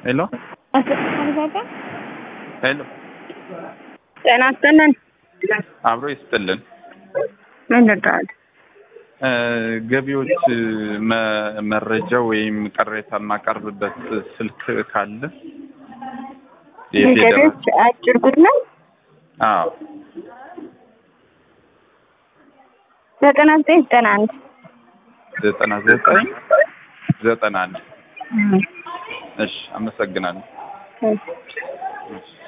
ሄሎ አሰፋ ሄሎ፣ ጤና ይስጥልን። አብሮ ይስጥልን። ምን ልርዳዎት? እ ገቢዎች መ- መረጃ ወይም ቅሬታ የማቀርብበት ስልክ ካለ የፌዴራል ገቢዎች አጭር ጉድ ነው። አዎ ዘጠና ዘጠኝ ዘጠና አንድ ዘጠና ዘጠኝ ዘጠና አንድ እሺ፣ አመሰግናለሁ። እሺ። እሺ።